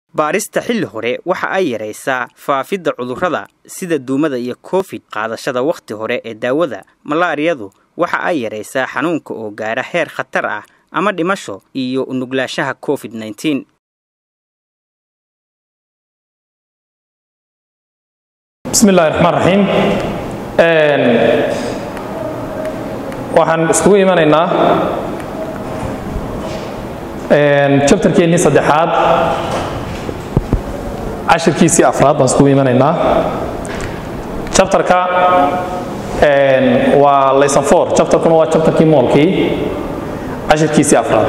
baarista xilli hore waxa ay yaraysaa faafidda cudurrada sida duumada iyo covid qaadashada wakhti hore ee daawada malaariyadu waxa ay yaraysaa xanuunka oo gaara heer khatar ah ama dhimasho iyo unuglaanshaha covid nneteen bismi illahi raxmaan raxiim waxaan iskugu imanaynaa jabtarkeennii saddexaad cashirkiisii afraad baan iskugu imanaynaa jabtarka waa layson four jabtarkuna waa jabtarkii moolkii cashirkiisii afraad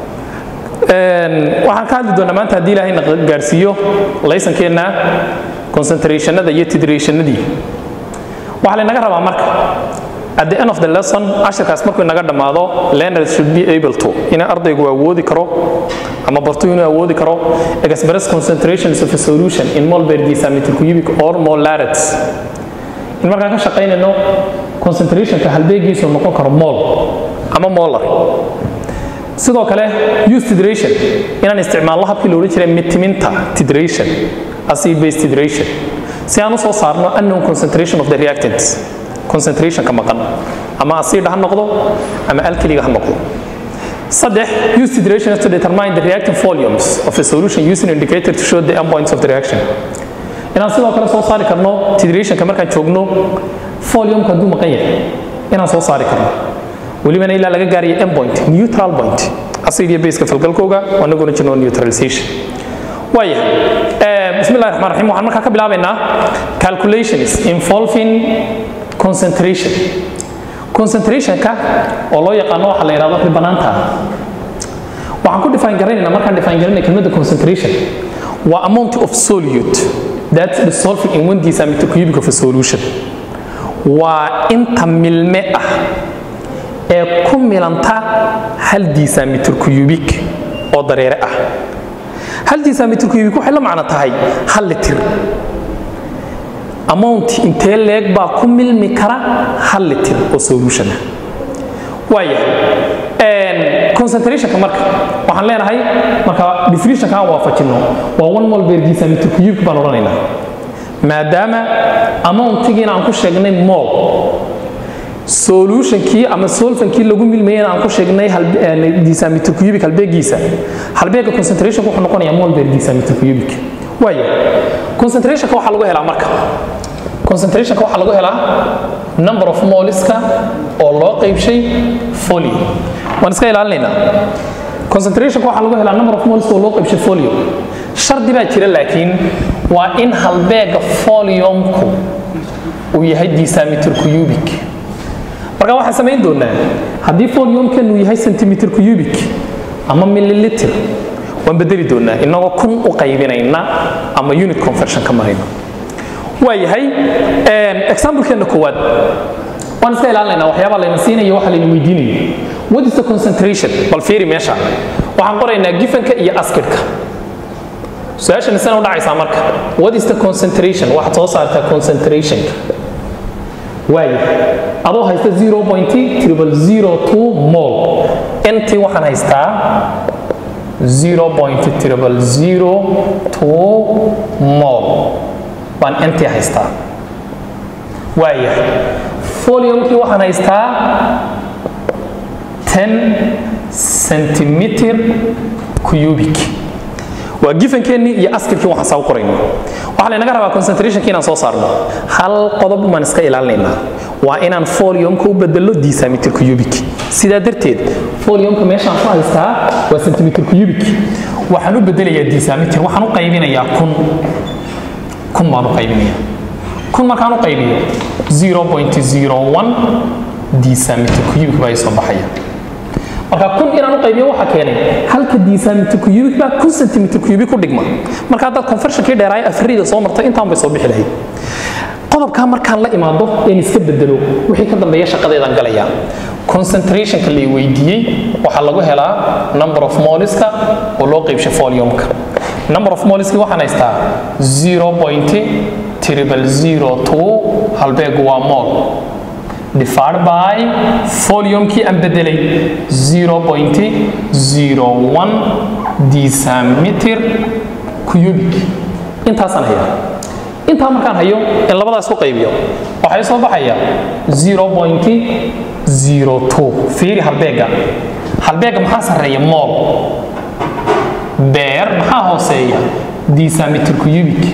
waxaan ka hadli doonaa maanta haddii ilaahay na gaarsiiyo laysankeenna concentrationada iyo tidrationadii waxaa laynaga rabaa marka at the end of the lesson cashirkaas markuu inaga dhammaado learners should be able to inay ardaygu awoodi karo ama bartu inuu awoodi karo express concentrations of a solution in mol per decimeter cubic or molarates in markaan ka shaqaynayno concentrationka halbeegiisu noqon karo mol ama molar sidoo kale use tidration inaan isticmaalno habkii la odhan jiray mitiminta tidration acid base tidration si aan u soo saarno unknown concentration of the reactants concentrationka maqan ama acid ha noqdo ama alkaliga ha noqdo saddex use tidration to determine the reactive volumes of a solution using an indicator to show the endpoints of the reaction inaan sidoo kale soo saari karno tidrationka markaan joogno volume hadduu maqan yahay inaan soo saari karno welibana ilaa laga gaarayo endpoint neutral point acid iyo baseka falgalkooga wanaguna jirno neutralization waayahay bismi illahi raxmaan raxiim waxaan markaa ka bilaabaynaa calculations involving concentration concentrationka oo loo yaqaano waxa la yidhahdo ribanaanta waxaan ku define garanaynaa markaan define garanay kelmadda concentration waa amount of solute that's dissolving in one decimeter cubic of a solution waa inta milme ah ee ku milanta hal decimeter cubic oo dareere ah hal decimeter cubic waxay la macno tahay hal litir amount intee leeg baa ku milmi kara hal litir oo solution ah waayahay concentrationka marka waxaan leenahay marka definitionka aan waafajino waa one mol per decimeter cubic baan odhanaynaa maadaama amountigiina aan ku sheegnay mol solutionkii ama solfankii lagu milmayena aan ku sheegnay decimeter cubic halbeegiisa halbeega concentrationka wuxuu noqonayaa mol per decimeter cubic waaya concentrationka waxaa lagu helaa marka concentrationka waxaa lagu helaa number of moliska oo loo qaybshay folio waan iska ilaalinaynaa concentrationka waxaa lagu helaa number of moliska oo loo qaybshay folio shardi baa jira laakiin waa in halbeega foliumku uu yahay decimeter cubic marka waxaan samayn doonaa haddii foliumkanu yahay centimeter cubic ama milliliter waan bedeli doonaa inagoo kun u qaybinayna ama unit conversion ka marayna waa yahay examplekeenna koowaad waan iska ilaalinaynaa waxyaabaa layna siinayo waxa layna weydiinayo what is the concentration bal fiiri meesha waxaan qoraynaa gifanka iyo askidka su-aashan isana u dhacaysaa marka what is the concentration waxaad soo saartaa concentrationka waaya adoo haysta 0.002 mol intii waxaan haystaa 0.002 mol baan intii haystaa waayahay foliumkii waxaan haystaa 10 centimeter cubic waa gifankeenii iyo askirkii waxaan saa u qorayna waxaa laynaga rabaa concentrationkii inaan soo saarno hal qodob baan iska ilaalinaynaa waa inaan foliumka u bedelo decimeter cubic sidaa darteed foliumka meeshaan ku haystaa waa centimeter cubic waxaan u bedelayaa decimeter waxaan u qaybinayaa kun kun baan u qaybinayaa kun markaan u qaybiyo 0.01 decimeter cubic baa soo baxaya marka kun inaan u qaybiyo waxaa keenay halka decimeter cubic baa kun centimeter cubic u dhigma marka haddaad conversionkii dheeraaya afrida soo martay intaan bay soo bixi lahayd qodobkaa markaan la imaado een iska bedelo wixii ka dambeeya shaqadeedaan galayaa concentrationka la weydiiyey waxaa lagu helaa number of moliska oo loo qaybshay foliumka number of moliski waxaan haystaa 0.002 halbeegu waa mol divided by foliumkii aan bedelay 0.01 decimeter cubic intaasaan hayaa intaa markaan hayo in labadaas ku qaybiyo waxay soo baxaya 0.02 fiiri halbeega halbeega maxaa sarreeya mool beer maxaa hooseeya decimeter cubic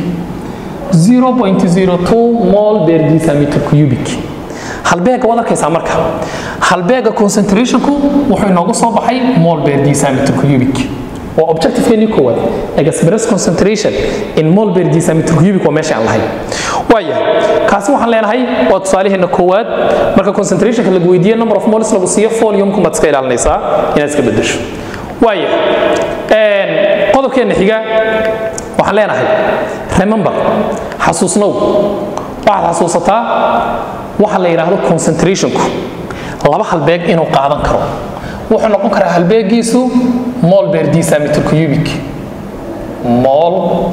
0.02 mol per decimeter cubic halbeega waad arkaysaa marka halbeega concentrationku wuxuu inoogu soo baxay mol per decimeter cubic waa objectiveeni koowaad express concentration in mol per decimeter cubic waa meesha aan lahay waaya kaasi waxaan leenahay waa tusaalaheena koowaad marka concentrationka lagu weydiiye number of moles lagu siiyo foliumku maad iska ilaalinaysaa inaad iska bedesho waaya qodobkeena xiga waxaan leenahay remember xasuusnow waxaad xasuusataa waxa la yidhaahdo concentrationku laba halbeeg inuu qaadan karo wuxuu noqon karaa halbeegiisu mol per decimeter cubic mol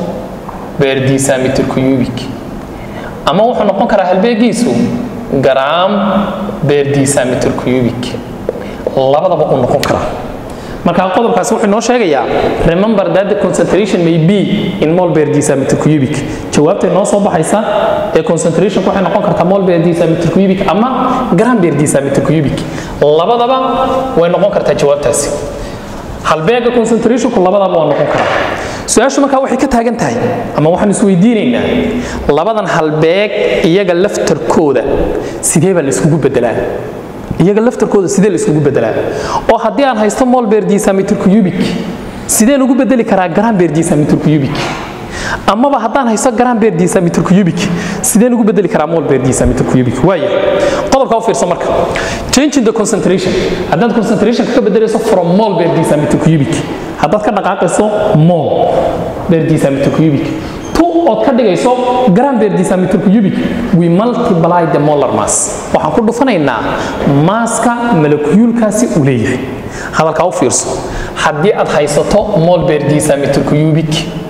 per decimeter cubic ama wuxuu noqon karaa halbeegiisu gram per decimeter cubic labadaba uu noqon karaa marka qodobkaasi wuxuu noo sheegayaa remember that the concentration may be in mol per decimeter cubic jawaabtay noo soo baxaysa ee concentration waxay noqon kartaa mol per decimeter cubic ama gram per decimeter cubic labadaba way noqon kartaa jawaabtaasi halbeega concentrationku labadaba waa noqon karaa su-aashu markaa waxay ka taagan tahay ama waxaan isweydiinaynaa labadan halbeeg iyaga laftarkooda sidee baa la iskugu bedelaa iyaga laftarkooda sidee la iskugu bedelaa oo haddii aan haysto mol per decimeter cubic sidee lagu bedeli karaa gram per decimeter cubic amaba haddaan haysto gram per decimeter cubic sidee lagu bedeli karaa mol per decimeter cubic waaya qodobka u fiirso marka changing the concentration haddaad concentration ka bedelayso from mol per decimeter cubic haddaad ka dhaqaaqayso mol per decimeter cubic ood ka dhigayso gram per decimeter cubic we multiply the molar mass waxaan ku dhufanaynaa maaska malakuyuulkaasi uu leeyahay hadalkaa u fiirso haddii aad haysato mol per decimeter cubic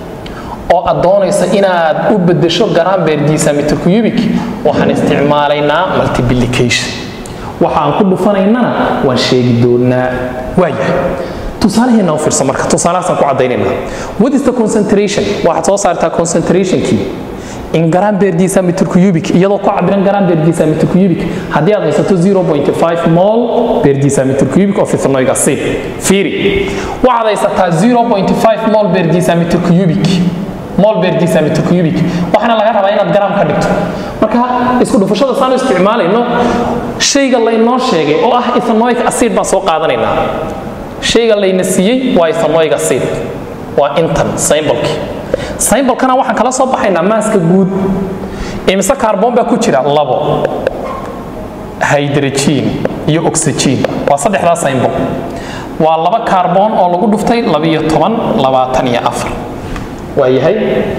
oo aad doonayso inaad u bedesho gram per decimeter cubic waxaan isticmaalaynaa multiplication waxaan ku dhufanaynana waan sheegi doonaa waayahay tusaalaheena u fiirsa marka tusaalahaasaan ku caddaynayna what is the concentration waxaad soo saartaa concentrationkii in gram per decimeter cubic iyadoo ku cabiran gram per decimeter cubic haddii aad haysato 0.5 mol per decimeter cubic of ethanoic acid fiiri waxaad haysataa 0.5 mol per decimeter cubic mol per decimeter cubic waxaana laga rabaa inaad gram ka dhigto marka isku dhufashada saanu isticmaalayno shayga laynoo sheegay oo ah ethanoic acid baan soo qaadanaynaa shayga layna siiyey waa ethanoic acid waa intan symbolkii symbolkana waxaan kala soo baxaynaa maaska guud imise kaarboon baa ku jira labo hydrogen iyo oxygen waa saddexdaa symbol waa laba kaarboon oo lagu dhuftay labiyo toban labaatan iyo afar waa yahay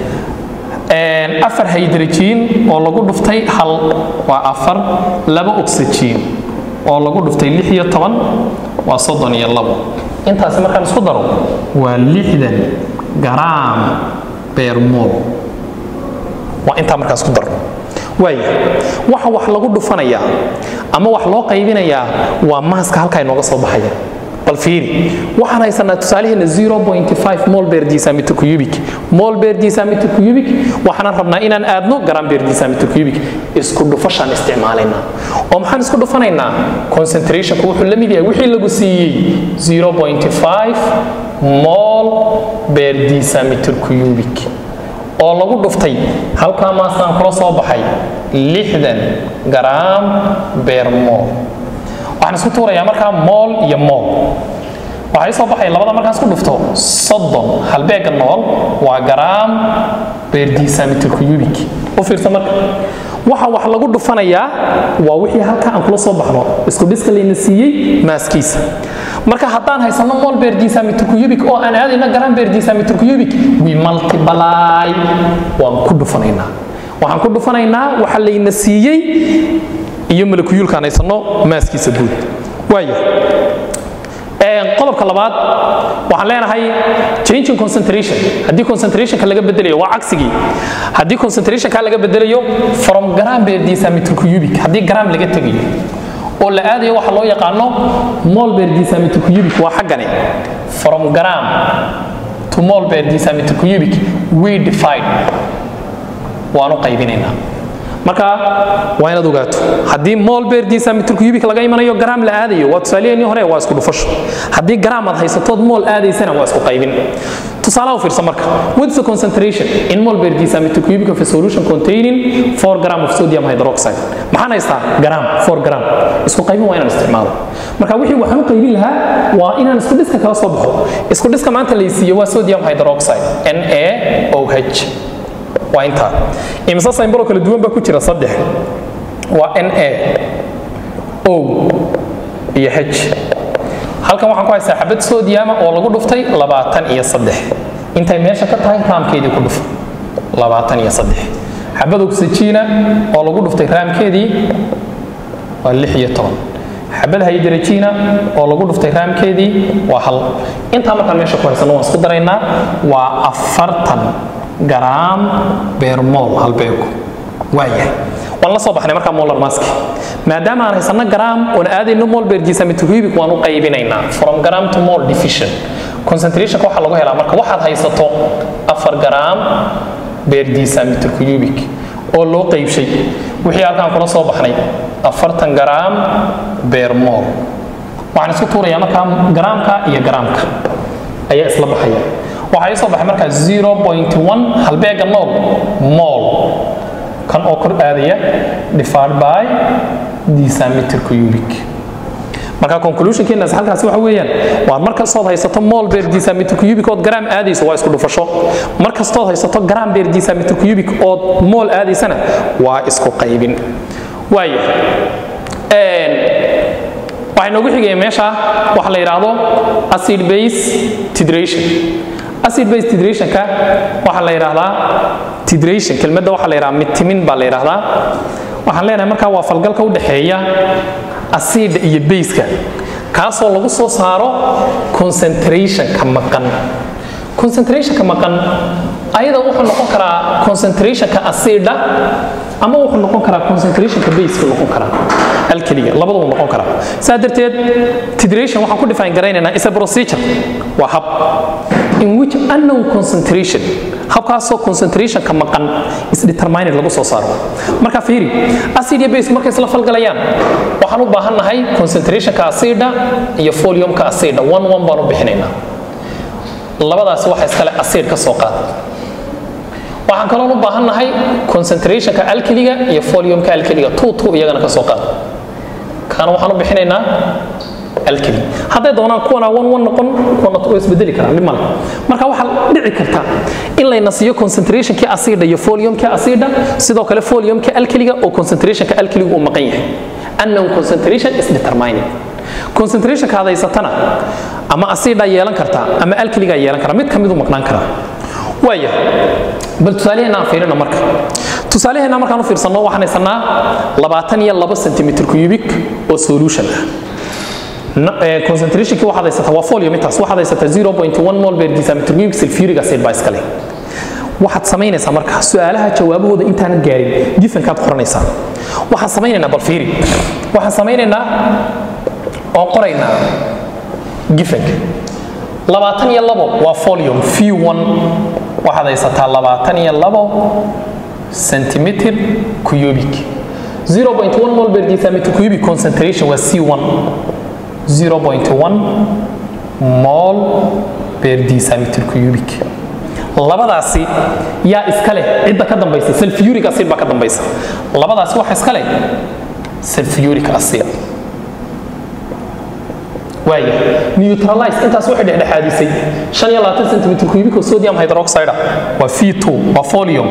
afar hydrogen oo lagu dhuftay hal waa afar laba oxygen oo lagu dhuftay lix iyo toban waa soddon iyo labo intaasi markaan isku daro waa lixdan garaam beermol waa intaa markaan isku daro waaya waxa wax lagu dhufanayaa ama wax loo qaybinayaa waa maaska halkaa inooga soo baxaya bal fiiri waxaan haysanaa tusaalaheena 0.5 mol per decimeter cubic mol per decimeter cubic waxaan rabnaa inaan aadno gram per decimeter cubic isku dhufashaan isticmaalaynaa oo maxaan isku dhufanaynaa concentrationku wuxuu la mid yahay wixii lagu siiyey 0.5 mol per decimeter cubic oo lagu dhuftay halkaa maastaan kula soo baxay lixdan gram per mol waxaan isku tuurayaa markaa mool iyo mool waxay soo baxaya labada markaan isku dhufto soddon halbeega nool waa garaam per decimeter cubic u fiirsa marka waxa wax lagu dhufanayaa waa wixii halka aan kula soo baxno isku dhiska layna siiyey maaskiisa marka haddaan haysano mol per decimeter cubic oo aan aadayno gram per decimeter cubic we multiply waan ku dhufanaynaa waxaan ku dhufanaynaa waxa layna siiyey iyo malakuyuulkaan haysano maaskiisa guud waaya qodobka labaad waxaan leenahay changing concentration haddii concentrationka laga bedelayo waa cagsigii haddii concentrationka laga bedelayo from gram per decimeter cubic haddii gram laga tegayo oo la aadayo waxa loo yaqaano mol per decimeter cubic waa xaggani from gram to mol per decimeter cubic we divide waan u qaybinaynaa marka waa inaad ogaato haddii mol per decimeter cubic laga imanayo gram la aadayo waa tusaaleheenii hore waa isku dhufasho haddii gram aad haysatood mol aadaysana waa isku qaybin tusaalaha u fiirsa marka what's the concentration in mol per decimeter cubic of a solution containing 4 gram of sodium hydroxide maxaan haystaa gram 4 gram isku qaybin waa inaan isticmaalo marka wixii waxaan u qaybin lahaa waa inaan isku dhiska kala soo baxo isku dhiska maanta laysiiyo waa sodium hydroxide NaOH waa intaa imise symbolo kala duwan baa ku jira saddex waa Na O iyo H halkan waxaan ku haystaa xabad sodiama oo lagu dhuftay labaatan iyo saddex intay meesha ka tahay raamkeedii ku dhufo labaatan iyo saddex xabad oxygena oo lagu dhuftay raamkeedii waa lix iyo toban xabad hydrogena oo lagu dhuftay raamkeedii waa hal intaa markaan meesha ku haysano waan isku daraynaa waa afartan garaam beermool halbeegu waayahay waan la soo baxnay markaa molar maski maadaama aan haysano gram oon aadayno mol per decimeter cubic waan u qaybinaynaa from gram to mol division concentrationka waxaa lagu helaa marka waxaad haysato afar gram per decimeter cubic oo loo qaybshay wixii halkaan kula soo baxnay afartan gram per mol waxaan isku tuurayaa markaa garaamka iyo garaamka ayaa isla baxaya waxaa ii soo baxay markaa 0.1 halbeega nool mol kan oo kor aadaya divided by decimeter cubic marka conclusionkeena halkaasi waxa weeyaan waa mar kastood haysato mol per decimeter cubic ood gram aadayso waa isku dhufasho mar kastood haysato gram per decimeter cubic ood mol aadaysana waa isku qaybin waaya waxay noogu xigaya meesha waxa la yidhaahdo acid base titration acid base titrationka waxaa la yidhaahdaa titration kelmadda waxaa la yidhahdaa mitimin baa la yidhaahdaa waxaan leenahay markaa waa falgalka u dhexeeya asiidha iyo bayska kaasoo lagu soo saaro concentrationka maqan concentrationka maqan ayada wuxuu noqon karaa concentrationka asiidha ama wuxuu noqon karaa concentrationka baseka noqon karaa alkeliya labadaba noqon karaa saa darteed titration waxaan ku define garaynaynaa is a procedure waa hab in which unknown concentration habkaasoo concentrationka maqan isdetermined lagu soo saaro marka fiiri acid iyo base markay isla falgalayaan waxaan u baahannahay concentrationka acida iyo foliumka acida one one baan u bixinaynaa labadaasi waxa iskale acid ka soo qaad waxaan kaloon u baahannahay concentrationka alkeliga iyo foliumka alkeliga two two iyagana ka soo qaad kana waxaan u bixinaynaa alkeli hadday doonaan kuwana one one noqon kuwana way isbedeli karaan dhib male marka waxaa dhici karta in layna siiyo concentrationkii acida iyo foliumkii acida sidoo kale foliumkii alkeliga oo concentrationka alkeliga uu maqan yahay unknown concentration is determined concentrationka aad haysatana ama acida yeelan kartaa ama alkeliga yeelan karaa mid ka mid u maqnaan karaa waaya bal tusaalaheena aan fiirino marka tusaalaheena markaan u fiirsanno waxaan haysanaa labaatan iyo laba centimeter cubic oo solution ah concentrationkii waxaad haysataa waa folium intaas waxaad haysataa 0.1 mol per decimeter cubic sulfuric acid baa iskale waxaad samaynaysaa marka su-aalaha jawaabahooda intaanan gaarin gifankaad qoranaysaa waxaan samaynaynaa bal fiiri waxaan samaynaynaa oo qoraynaa gifanka labaatan iyo labo waa folium v1 waxaad haysataa labaatan iyo labo centimeter cubic 0.1 mol per decimeter cubic concentration waa c1 0.1 mol per decimeter cubic labadaasi yaa iska leh cidda ka dambaysa sulfuric acid baa ka dambaysa labadaasi waxa iska leh sulfuric acid waaya neutralize intaas waxay dhexdhexaadisay 25 centimeter cubic oo sodium hydroxide waa v2 waa folium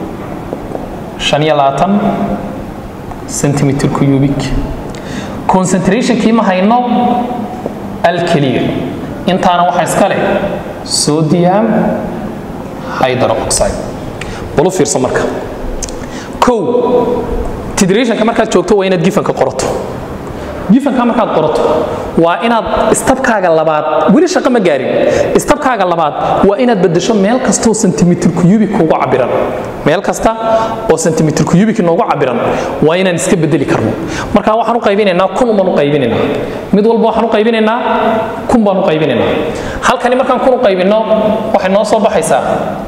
25 centimeter cubic concentrationkii ma hayno alkeliya intaana waxaa iska leh sodium hydroxide balu fiirso marka kow tidrationka markaad joogto waa inaad gifanka qorato gifanka markaad qorato waa inaad istabkaaga labaad weli shaqo ma gaarin istabkaaga labaad waa inaad bedesho meel kastoo sentimitir cubic kuugu cabiran meel kasta oo sentimitir cubic noogu cabiran waa inaan iska bedeli karno marka waxaan u qaybinaynaa kun baan u qaybinaynaa mid walba waxaan u qaybinaynaa kun baan u qaybinaynaa halkani markaan kun u qaybinno waxay noo soo baxaysaa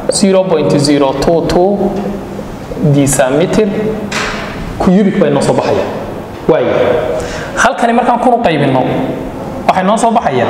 0.022 decimeter cubic bay noo soo baxaya waaya halkani markaan kun u qaybinno waxay noo soo baxaya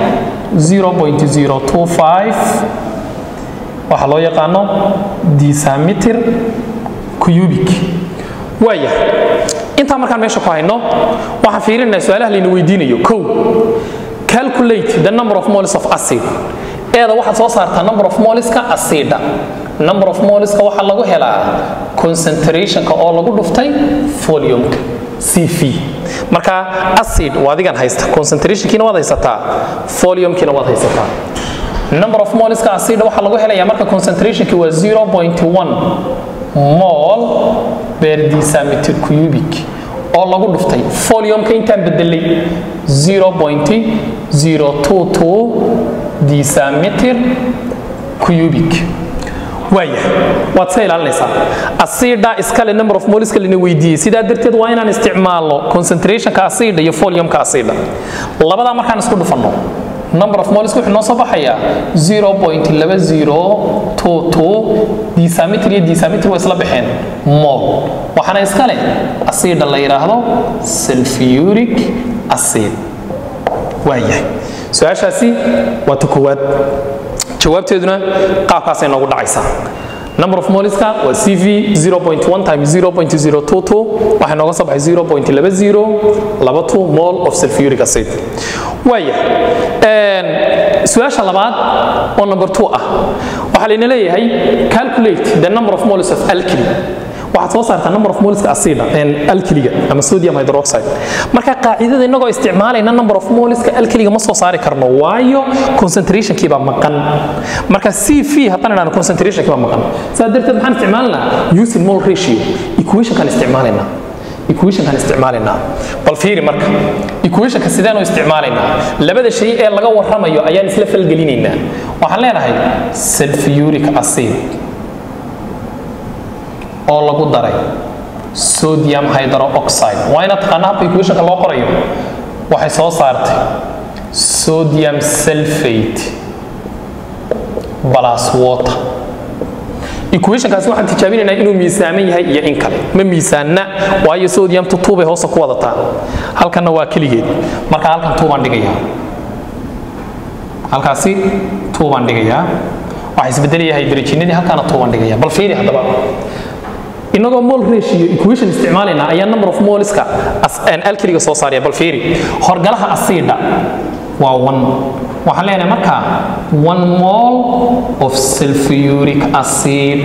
0.025 waxaa loo yaqaano decimeter cubic waaya intaa markaan meesha ku hayno waxaan fiirinaa su-aalaha layna weydiinayo kow calculate the number of moles of acid eeda waxaad soo saartaa number of moleska acida number of moleska waxaa lagu helaa concentrationka oo lagu dhuftay foliumka cv marka acid waa adigan haysta concentrationkiina waad haysataa foliumkiina waad haysataa number of moleska acida waxaa lagu helayaa marka concentrationki waa 0.1 mol per decimeter cubic oo lagu dhuftay foliumka intaan bedelay 0.022 decimeter cubic waaya waad se ilaalinaysaa asida iskale number of moleska lana weydiiyey sidaa darteed waa inaan isticmaalno concentrationka asida iyo foliumka asida labadaa markaan isku dhufanno number of moleska wuxuu noo soo baxayaa 0.2022 decimeter iyo decimeter waa isla baxeen mol waxaana iskale asida la yidhaahdo sulfuric acid waayahay su-aashaasi waa ta koowaad jawaabteeduna qaabkaasay noogu dhacaysaa number of moleska waa cv 0.1 times 0.022 waxay nooga soo baxay 0.2022 mol of sulfuric acid waaya su-aasha labaad oo number 2 ah waxaa layna leeyahay calculate the number of moles of alkali waxaad soo saartaa number of moleska acida alkaliga ama sodium hydroxide marka qaacidada innagoo isticmaalayna number of moleska alkaliga ma soo saari karno waayo concentrationkii baa maqan marka cv haddaan idhahno concentrationkii baa maqan saa darteed maxaan isticmaalinaa using mole ratio equationkaan isticmaalaynaa equationkan isticmaalaynaa bal fiiri marka equationka sideenu isticmaalaynaa labada shay ee laga warramayo ayaan isla falgelinaynaa waxaan leenahay sulfuric acid oo lagu daray sodium hydroxide waa inaad taqaana habka equationka loo qorayo waxay soo saartay sodium sulfate plus water equationkaasi waxaan tijaabinaynaa inuu miisaaman yahay iyo in kale ma miisaanna waayo sodium tutuubay hoosta ku wadataa halkanna waa keligeed marka halkan tuubaan dhigayaa halkaasi tuubaan dhigayaa waxaa isbedelayahay hydrogenadii halkaana tuubaan dhigayaa bal fiiri haddaba inagoo mol ratio equation isticmaalayna ayaa number of moleska alkaliga soo saaraya bal fiiri horgalaha asida waa one waxaan leenahay marka one mol of sulfuric acid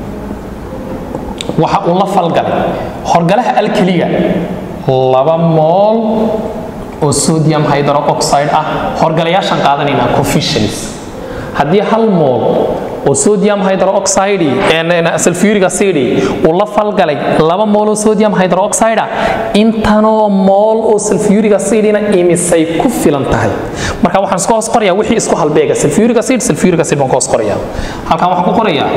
waxa uu la falgalay horgalaha alkaliga laba mol oo sodium hydroxide ah horgalayaashaan qaadanayna coefficients haddii hal mol oo sodium hydroxide sulfuric acid uu la falgalay laba mol oo sodium hydroxide intanoo mol oo sulfuric acidina imisay ku filan tahay marka waxaan isku hoos qorayaa wixii isku halbeega sulfuric acid sulfuric acid baan ku hoos qorayaa halkan waxaan ku qorayaa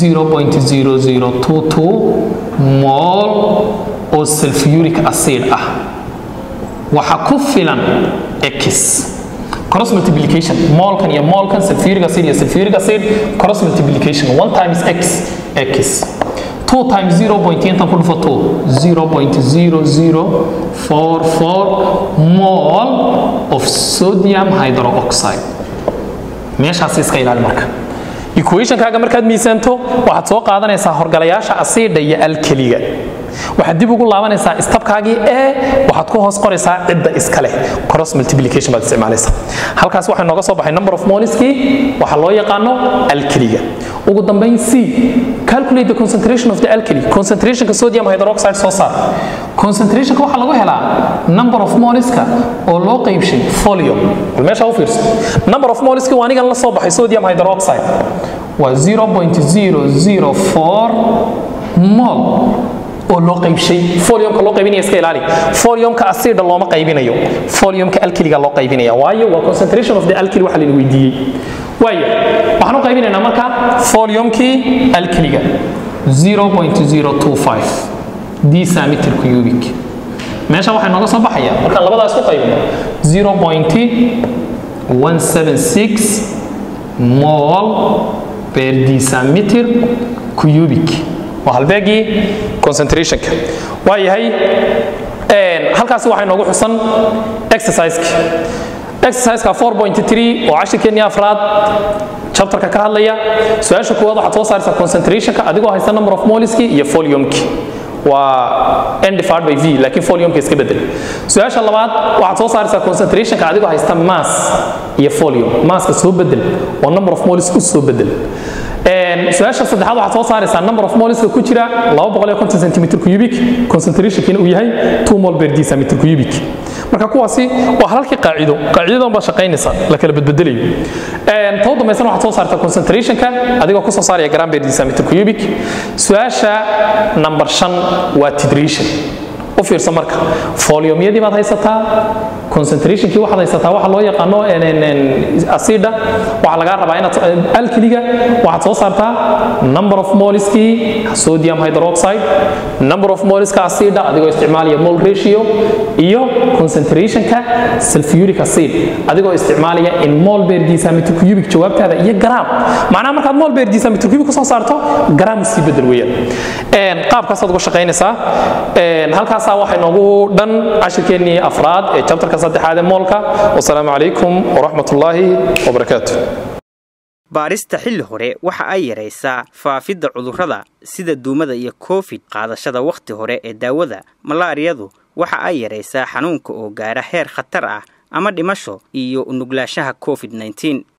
0.0022 mol oo sulfuric acid ah waxa ku filan x cross multiplication molkan iyo molkan sulfuric acid iyo sulfuric acid cross multiplication 1 times x x 2 times 0 point intan ku dhufo 2 0.0044 mol of sodium hydroxide meeshaas iska ilaali marka equationkaaga markaad miisaanto waxaad soo qaadanaysaa horgalayaasha asiidha iyo alkeliga waxaad dib ugu laabanaysaa istabkaagii ee waxaad ku hoos qoraysaa cidda iska leh cross multiplication baad isticmaalaysaa halkaas waxaa nooga soo baxay number of moleskii waxaa loo yaqaano alkeliga ugu dambayn c calculate the concentration of the alkali concentrationka sodium hydroxide soo saar concentrationka waxaa lagu helaa number of moleska oo loo qaybshay folium bal meesha u fiirso number of moleski waa anigan la soo baxay sodium hydroxide waa 0.004 mol oo loo qaybshay foliumka loo qaybinaya iska ilaali foliumka acida looma qaybinayo foliumka alkiliga loo qaybinaya waayo waa concentration of the alkili waxa layna weydiiyey waaya waxaan u qaybinaynaa marka foliumkii alkiliga 0.025 decimeter cubic meesha waxay nooga soo baxaya markaan labadaas ku qaybino 0.176 mol per decimeter cubic waa halbeegii concentrationka waa yahay halkaasi waxay noogu xusan exerciseki exerciseka 4.3 oo cashirkeennii afraad chapterka ka hadlaya su-aasha koowaad waxaad soo saaraysaa concentrationka adigoo haysta number of moliski iyo foliumki waa n divided by v laakiin foliumka iska bedel su-aasha labaad waxaad soo saaraysaa concentrationka adigoo haysta mass iyo folium masska soo bedel oo number of molis u soo bedel su-aasha saddexaad waxaad soo saaraysaa number of moliska ku jira 250 centimeter cubic concentrationkiina uu yahay 2 mol per decimeter cubic marka kuwaasi waa halalkii qaacido qaacidadan baa shaqaynaysa la kala bedbedelayo tow dambaysana waxaad soo saartaa concentrationka adigoo ku soo saaraya gram per decimeter cubic su-aasha number shan waa titration u fiirso marka foliumyadii baad haysataa concentrationkii waxaad haysataa waxa loo yaqaano acida waxaa lagaa rabaa inaad alkiliga waxaad soo saartaa number of moliskii sodium hydroxide number of moliska acida adigoo isticmaalaya mol ratio iyo concentrationka sulfuric acid adigoo isticmaalaya in mol per decimeter cubic jawaabtaada iyo gram macnaha markaad mol per decimeter cubic kusoo saarto gram sii bedel weeyaan qaabkaasaad uga shaqaynaysaa halkaasaa waxay noogu dhan cashirkeennii afraad ee chapterka saddexaad ee moolka wasalaamu calaykum waraxmat ullaahi wabarakaatu baarista xilli hore waxa ay yaraysaa faafidda cudurrada sida duumada iyo covid qaadashada wakhti hore ee daawada malaariyadu waxa ay yaraysaa xanuunka oo gaara heer khatar ah ama dhimasho iyo unuglaanshaha covid 19